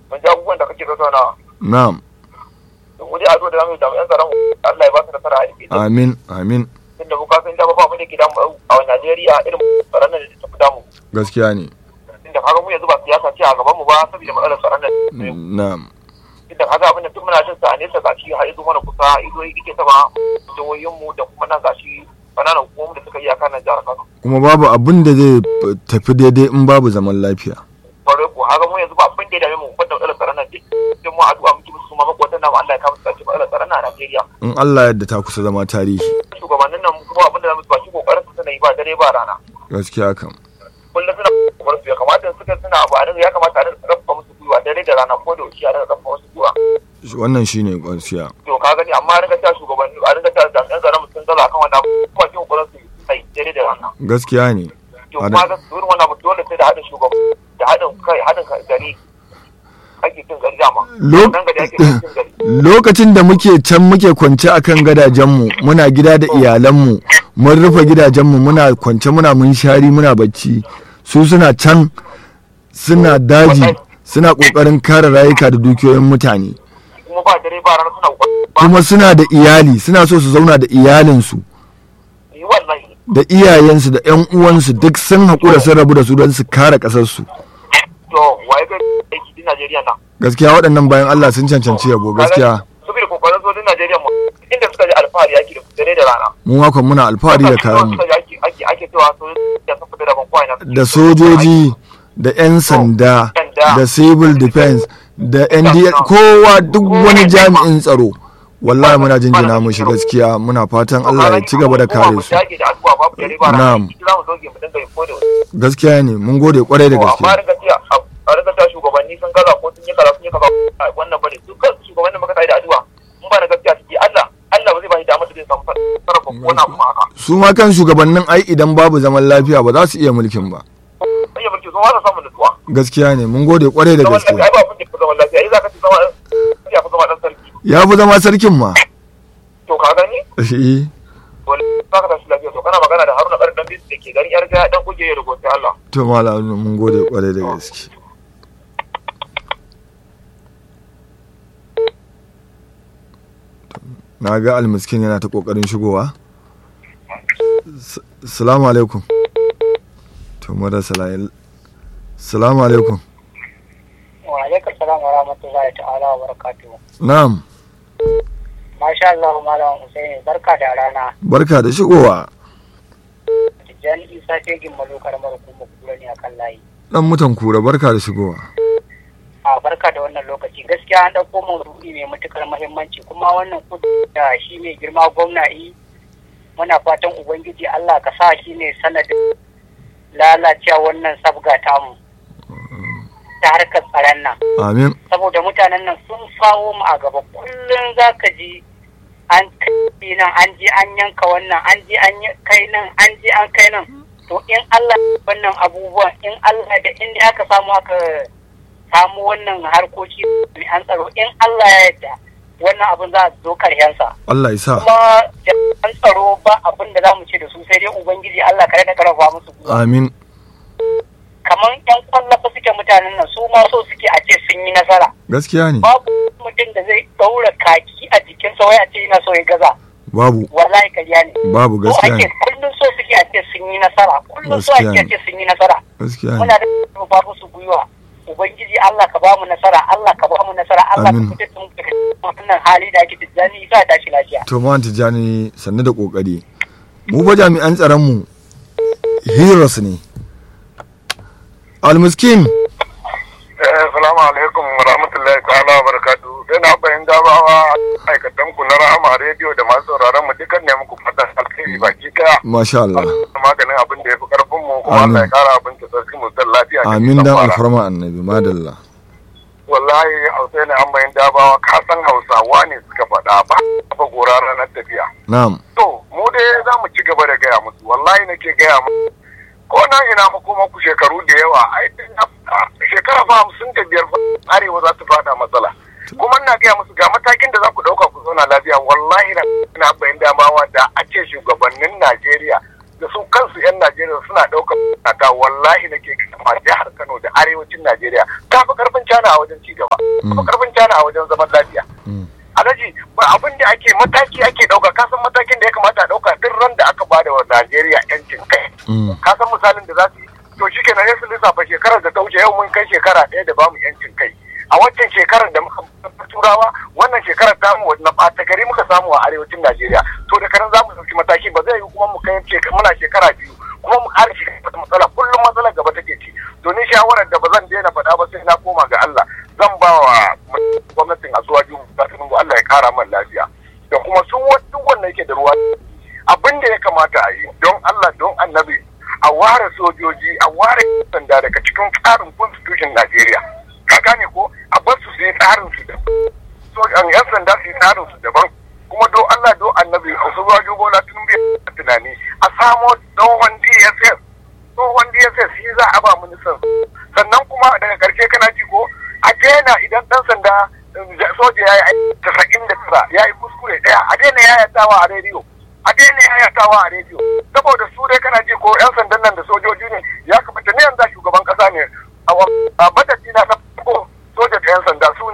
mun ji abubuwan da kake tattaunawa na'am mu dai addu'a da zamu yi jami'an tsaron Allah ya ba su nasara a yake amin amin tunda mu kafin da ba mu da ke damu a Najeriya irin tsaron nan da ta fi damu gaskiya ne tunda kaga mu yanzu ba siyasa ce a gaban mu ba saboda matsalar tsaron nan na'am tunda kaga abin da duk muna jin sa a nesa gashi har izo mana kusa izo yake taba jihohin mu da kuma nan gashi kananan hukumomi da suka yi a kan jihar Kano kuma babu abin da zai tafi daidai in babu zaman lafiya kwarai ko haka mu yanzu ba abin da ya dame mu banda matsalar tsaron nan duk sai mu addu'a muke musu ma makwatan nan Allah ya kawo su kace matsalar tsaron nan a Najeriya in Allah yadda ta kusa zama tarihi shugabannin nan kuma abin da zamu ba shi kokarin su suna yi ba dare ba rana gaskiya kam kullum suna kokarin su ya kamata in suka suna abu a nan ya kamata a rinka rafa musu gwiwa dare da rana ko da wuce a rinka rafa musu gwiwa wannan shine gaskiya to ka gani amma a rinka ta shugabanni a rinka ta jami'an tsaron sun zala akan wannan abu kuma shi kokarin su sai dare da rana gaskiya ne to kuma ga su irin wannan abu dole sai da haɗin shugaban da haɗin kai haɗin gari ake cin gari dama Lok- nan gari ake cin gari lokacin da muke can muke kwance akan gadajenmu muna gida da iyalanmu mun rufe gidajenmu muna kwance muna munshari muna bacci su suna can suna daji suna kokarin kare rayuka da dukiyoyin mutane kuma ba dare ba rana suna kokarin ba kuma suna da iyali suna so su zauna da iyalinsu yi wallahi da iyayensu da 'yan uwansu duk sun haƙura sun rabu da su don su kare ƙasarsu to waye ga aiki din Najeriya nan gaskiya waɗannan bayan Allah sun cancanci yabo gaskiya saboda kokarin sojin Najeriya mu inda suka ji alfahari yaki da dare da rana mu makon muna alfahari da kayanmu Suka ji ake ake ake cewa sojin da sun fita da ban kwai na da sojoji da 'yan sanda da civil defense da NDA kowa duk wani jami'in tsaro wallahi muna jinjina mushi gaskiya muna fatan Allah ya ci gaba da kare su Na'am. gaskiya ne mun gode kwarai da amma gaske ringa tiya a ringa ta shugabanni sun gaza ko sun yi kaza sun yi kaza wannan bane su kan shugabannin maka da addu'a in ba da gaskiya suke Allah Allah ba zai ba shi damar da zai samu sarrafa ko na kuma haka su ma kan shugabannin ai idan babu zaman lafiya ba za su iya mulkin ba sai ya mulki sun wasa samun nutsuwa gaskiya ne mun gode kwarai da zaman gaske lafiya ai ba kun da zaman lafiya ai za ka ci zama ya fi zama dan sarki ya fi zama sarkin ma to ka gani Eh, wani za ka tashi lafiya to kana magana da Haruna Karin Dambi da ke garin yar gaya dan kuje da gobe Allah to malam mun gode kwarai da gaske na ga almiskin yana ta kokarin shigowa S- salamu alaikum to mara salayi salamu alaikum wa alaikum salam wa rahmatullahi ta'ala wa barakatuhu na'am masha Allah malam Usaini barka da rana barka da shigowa Tijjani Isa Tegin Malo karamar hukumar kura ne akan layi dan mutan kura barka da shigowa a barka da wannan lokaci gaskiya an ɗauko maudu'i mai matukar muhimmanci kuma wannan kudu da shi mai girma gwamna yi muna fatan ubangiji Allah ka sa shi ne sanadin lalacewa wannan sabga tamu ta harkar tsaron nan amin saboda mutanen nan sun fawo mu a gaba kullum za ka ji an kai nan an je an yanka wannan an je an yi- kai nan an je an kai nan to in Allah ya wannan abubuwan in Allah da inda aka samu aka samu wannan harkoki mai an tsaro in Allah ya yarda wannan abin za a zo karshensa Allah ya sa kuma jami'an tsaro ba abin da za mu ce da su sai dai ubangiji Allah kare da karfafa musu gwiwa. amin kamar yan kwallafa suke mutanen nan su ma so suke a ce sun yi nasara gaskiya ne babu mutum da zai ɗaura kaki a jikinsa wai a ce yana so ya gaza babu wallahi karya ne babu so gaskiya ake ne kullum so suke a ce sun yi nasara kullum so Gaskiya ake a ne. ce sun yi nasara gaskiya ne muna da ba musu gwiwa ubangiji Allah ka ba mu nasara Allah ka ba mu nasara Allah Amin. ka fitar da mu daga wannan hali da ake tijjani isa tashi lafiya to ma tijjani sannu da kokari mu fa jami'an tsaron mu heroes ne almiskin Assalamu alaikum wa rahmatullahi ta'ala wa barakatuhu. Sai na bayan gabawa aikatan ku na rahama rediyo da masu sauraron mu dukan ne muku fatan alkhairi baki daya. masha Allah Maganin abin da ya fi karfin mu kuma Amin. Allah ya kara abin da sarki mu zan lafiya. da amin nisan dan kwana. alfarma annabi madalla Wallahi Hausa ne an bayan dabawa ka san Hausawa ne suka faɗa ba ba gora ranar tafiya. na'am To mu dai za mu ci gaba da gaya musu wallahi nake gaya musu ko nan ina makoma ku shekaru da yawa ai shekara fa hamsin da biyar fa arewa za ta fada matsala kuma ina gaya musu ga matakin da za ku ɗauka ku zauna lafiya wallahi na ina bayan damawa da a ce shugabannin Najeriya da su kansu 'yan Najeriya suna ɗaukar ta wallahi nake gama jihar Kano da arewacin Najeriya ta fi karfin cana a wajen ci gaba ba kuma karfin cana a wajen zaman lafiya alhaji ba abin da ake mataki ake dauka kasan matakin da ya kamata a dauka duk ran da aka bada wa Najeriya yancin kai kasan misalin da za su yi to shi kenan ya su lissafa shekarar da ta wuce yau mun kai shekara ɗaya da bamu yancin kai a wancan shekarar da muka turawa wannan shekarar ta mu na ɓata gari muka samu a arewacin Najeriya to da karan za mu ɗauki mataki ba zai yi kuma mu kai muna shekara biyu kuma mu ƙara shi matsala kullum matsalar gaba take ci to ni shawarar da ba zan daina faɗa ba sai na koma ga Allah zan ba wa gwamnatin asuwaju ta tunubu Allah ya kara man lafiya da kuma su duk wanda yake da ruwa abin da ya kamata a yi don Allah don annabi a ware sojoji a ware sanda daga cikin tsarin constitution Najeriya ka gane ko a bar su su yi tsarin su daban yan sanda su yi tsarin su daban kuma do Allah do annabi asuwaju bola tunubu tunani a samo tsohon DSS tsohon DSS shi za a ba ministan sannan kuma daga karshe kana ji ko a daina idan dan sanda soja ya yi tasa'in da tara ya yi kuskure daya a daina yayatawa a rediyo a daina yayatawa a rediyo saboda su dai kana ji ko yan sandan nan da sojoji ne ya kamata ne yanzu shugaban kasa ne a madadi na farko soja da yan sanda su